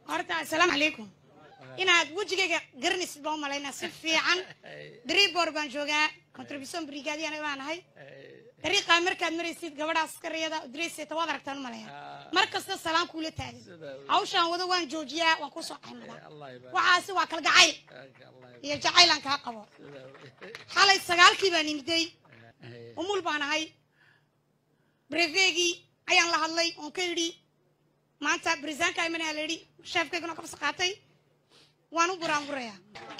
horta assalaamu calaykum inaad wejigayga garanaysid baan u malaynaa si fiican dribor baan joogaa contribution brigadiana baan ahay dariiqaa markaad maraysid gabadha askariyada dreyseta waad aragtaan u malaya mar kasta salaam kuula taagan hawshaan wado waan joojiyaa waan kusoo caymadaa waxaasi waa kalgacayl iyo jacaylaan kaa qabo xalay sagaalkii baan imiday umul baan ahay brefegii ayaan la hadlay oon ka yidhi maanta barisaanka imanaa la yidhi sheefkaygana kabsa qaatay waan u buraanburayaa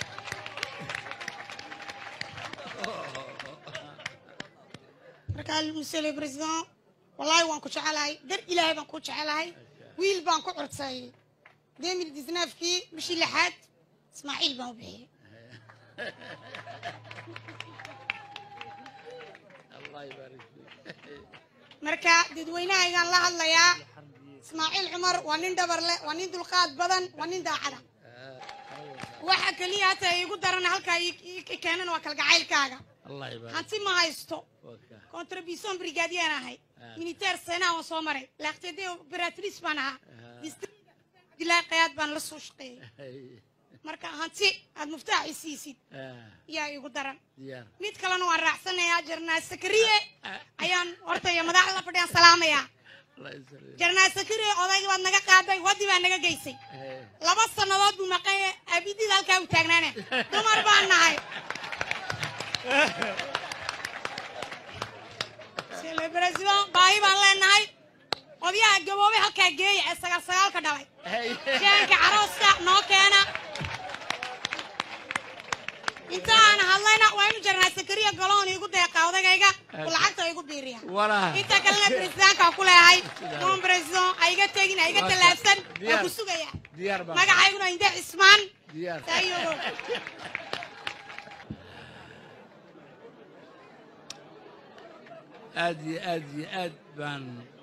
markaa monsieur le président wallaahi waan ku jecelahay dar ilaahay baan ku jecelahay wiil baan ku curtay demil disnaafkii bishii lixaad ismaaciil baan u bixiyey marka dadweynahaygaan la hadlayaa ismaaciil cumar waa nin dhabar leh waa nin dulqaad badan waa nin daacada waxa keliya hata iigu daran halkaa ii keenan waa kalgacaylkaaga hanti ma haysto contribution brigadiyan ahay militaire seenaa waan soo maray laaqtede operatrice baan ahaa abdilaahi qayaad baan la soo shaqeeyey marka hanti aad muftaax i siisid yaa iigu daran mid kalena waan raacsanayaa jarnaa sakariye ayaan horta iyo madaxda fadhiyaan salaamayaa jarnaa sakariye odayga baad naga qaaday waddi baa naga geysay laba sannadood buu maqanye abidid halkaa u taagnaane dumar baan nahay president baahi baan leenahay odyaha gaboobay halkaa geeya ee sagaal sagaalka dhalay jeenka carooska noo keena inta aan hadlayna waa inu jarnaa sakariya galoon iigu deeqa odagayga lacagta igu biiriya inta kalena presidentka ku leeyahay mon president aiga tegin aiga tallaabsan waa ku sugaya magacayguna inde cismaan saayogo aad iyo aad iyo aad baan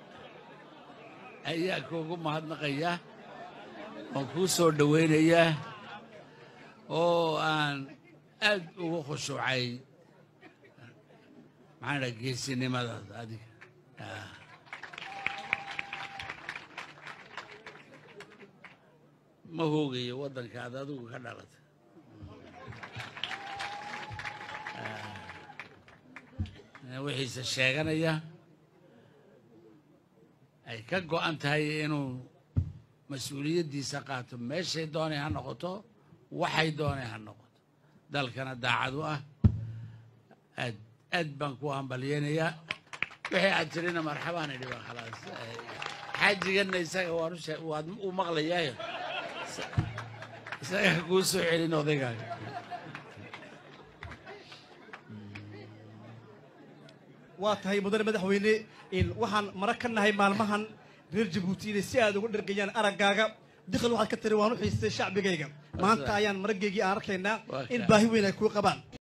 ayaa kuugu mahadnaqayaa waan kuu soo dhowaynayaa oo aan aad ugu khushuucay maxaan dhaa geesinimadaada adiga ma hoogayo waddankaada adigu ka dhalata wixiise sheeganaya ay ka go'an tahay inuu mas-uuliyaddiisa qaato meeshay doonay ha noqoto waxay doonay ha noqoto dalkana daacad u ah aad aad baan ku hambalyeynayaa wixii aad tirina marxabaan idhi ba khalaas xaajiganna isaga waan waad u maqlayaayo isaga kuu soo celin odaygaaga waa tahay mudane madaxweyne waxaan mara ka nahay maalmahan reer jabuuti inay si aad uga dhargayaan araggaaga dikhal waxaad ka tiri waan u xiistay shacbigayga maanta ayaan marageygii aan arkaynaa in baahi weyn ay kuu qabaan